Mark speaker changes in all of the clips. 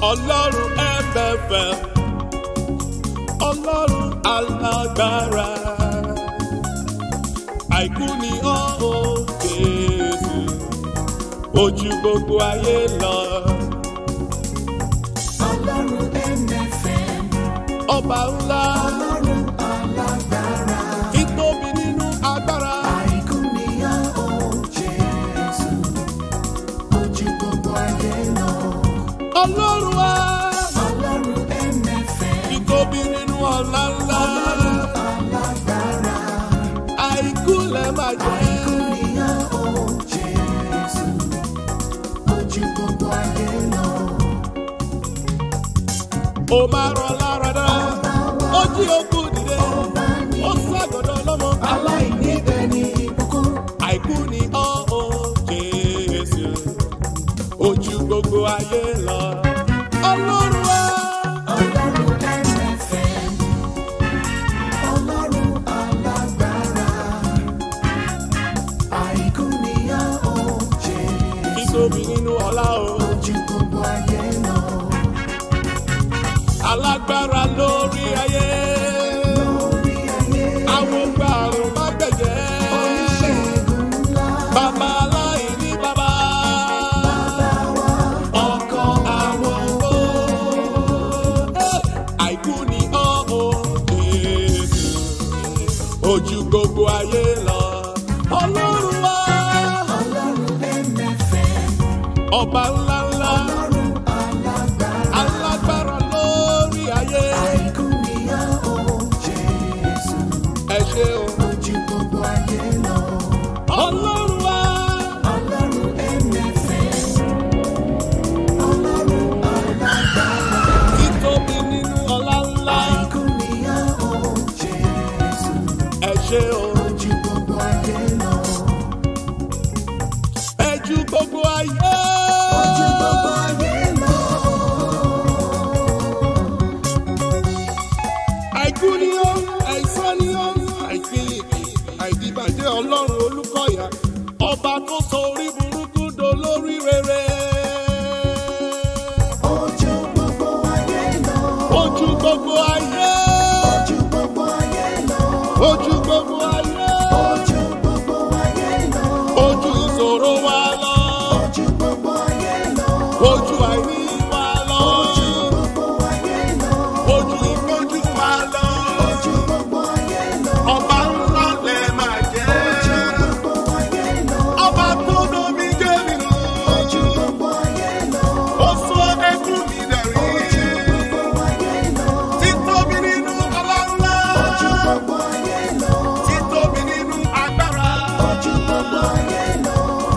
Speaker 1: ọlọ́run ẹ̀fẹ̀fẹ̀ ọlọ́run alágbára àìkú ni ọ́ ò Jésù ojú gbogbo ayé lọ
Speaker 2: Ọlọ́run MFM,
Speaker 1: ọba ńlá
Speaker 2: Ọlọ́run alágbára,
Speaker 1: títóbi nínú agbára
Speaker 2: àìkú nìyàn ó Jésù, ojú gbogbo ayé lọ.
Speaker 1: ọlọ́run wa
Speaker 2: Ọlọ́run MFM,
Speaker 1: títóbi nínú ọlá ńlá
Speaker 2: alágbára,
Speaker 1: àìkú lẹ máa jẹ́.
Speaker 2: àìkú nìyàn ó Jésù, ojú gbogbo ayé lọ.
Speaker 1: ó máa rọ lára dá ó jí okú dìde ó ságọ̀dọ̀ lọ́mọ
Speaker 2: Aláìníbẹ̀ ni ìbùkún,
Speaker 1: àìkú ni ọ́ ò Jésù ojú gbogbo ayé lọ. ọlọ́run wa
Speaker 2: Ọlọ́run MFM, Ọlọ́run alágbára, àìkú nìyàn ó Jésù.
Speaker 1: títóbi nínú ọlá o
Speaker 2: ojú gbogbo ayé lọ.
Speaker 1: alágbára lórí ayé
Speaker 2: Lórí ayé,
Speaker 1: àwọn gba àrùn má gbẹ̀jẹ̀
Speaker 2: oníṣègùn ńlá,
Speaker 1: bàbá aláìní bàbá
Speaker 2: bàbá wa,
Speaker 1: ọkọ àwọn owó àìkú ni ọ́ ò Jésù ojú gbogbo ayé lọ ọlọ́run wa
Speaker 2: Ọlọ́run MFM,
Speaker 1: ọba ńlá ńlá
Speaker 2: Ọlọ́run alágbára,
Speaker 1: alágbára lórí ayé
Speaker 2: àìkú nìyàn ó Jésù.
Speaker 1: ẹ ṣé o
Speaker 2: Ojú gbogbo ayé lọ.
Speaker 1: ọlọ́run wa
Speaker 2: Ọlọ́run MFM, Ọlọ́run alágbára,
Speaker 1: títóbi nínú ọlá ńlá
Speaker 2: àìkú nìyàn ó Jésù.
Speaker 1: ẹ ṣé o
Speaker 2: Ojú gbogbo ayé lọ.
Speaker 1: ẹ ju gbogbo ayé.
Speaker 2: Ojú gbogbo ayé lọ.
Speaker 1: àìkú ni ó àìsàn ni ó àìsílìkì àìdìbàjẹ́ ọlọ́run olùkọ́yà ọba tó sọ orí burúkú dolórí rere.
Speaker 2: Ojú gbogbo ayé lọ.
Speaker 1: ojú gbogbo ayé
Speaker 2: Ojú gbogbo ayé lọ.
Speaker 1: ojú gbogbo ayé
Speaker 2: Ojú gbogbo ayé lọ.
Speaker 1: ojú ìṣòro wa lọ
Speaker 2: Ojú gbogbo ayé lọ.
Speaker 1: ojú àìní wa lọ
Speaker 2: Ojú gbogbo ayé lọ.
Speaker 1: ojú ìfojú wa lọ
Speaker 2: Ojú gbogbo ayé lọ.
Speaker 1: ọba ńlá lẹ máa jẹ́
Speaker 2: Ojú gbogbo ayé lọ.
Speaker 1: ọba tó domi jẹ́ nínú.
Speaker 2: Ojú gbogbo ayé lọ.
Speaker 1: ó sọ ẹkún mi dẹ̀rí.
Speaker 2: Ojú gbogbo ayé lọ.
Speaker 1: títóbi nínú ọlọ́lá.
Speaker 2: Ojú gbogbo ayé lọ.
Speaker 1: títóbi nínú agbára.
Speaker 2: Ojú gbogbo ayé lọ.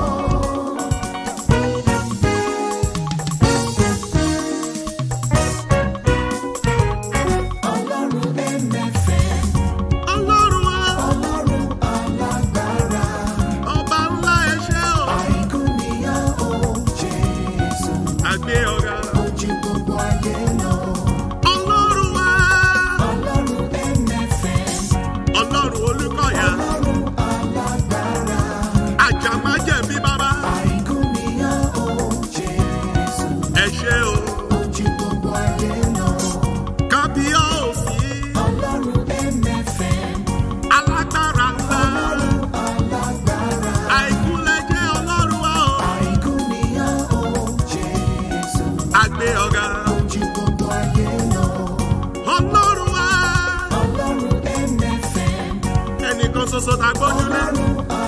Speaker 2: Ọlọ́run MFM,
Speaker 1: ọlọ́run wa
Speaker 2: Ọlọ́run alágbára,
Speaker 1: ọba ńlá ẹṣẹ́ o.
Speaker 2: àìkú nìyàn ó Jésù.
Speaker 1: àgbé ọ̀gá.
Speaker 2: Ojú gbogbo ayé lọ.
Speaker 1: ọlọ́run wa
Speaker 2: Ọlọ́run MFM,
Speaker 1: ọlọ́run olùkọ́yà.
Speaker 2: Ọlọ́run alágbára,
Speaker 1: àjàmájẹ̀bí bàbá.
Speaker 2: àìkú nìyàn ó Jésù.
Speaker 1: ẹṣẹ́ o.
Speaker 2: Ojú gbogbo ayé lọ.
Speaker 1: kábíyọ̀sí.
Speaker 2: Ọlọ́run MFM,
Speaker 1: alágbára ńlá.
Speaker 2: Ọlọ́run alágbára,
Speaker 1: àìkú lẹ́jẹ́ ọlọ́run wa o.
Speaker 2: àìkú nìyàn ó Jésù.
Speaker 1: àgbé ọ̀gá.
Speaker 2: Ojú gbogbo ayé lọ.
Speaker 1: ọlọ́run wa
Speaker 2: Ọlọ́run MFM,
Speaker 1: ẹnìkan ṣoṣo tá a gbójúlé.
Speaker 2: Ọlọ́run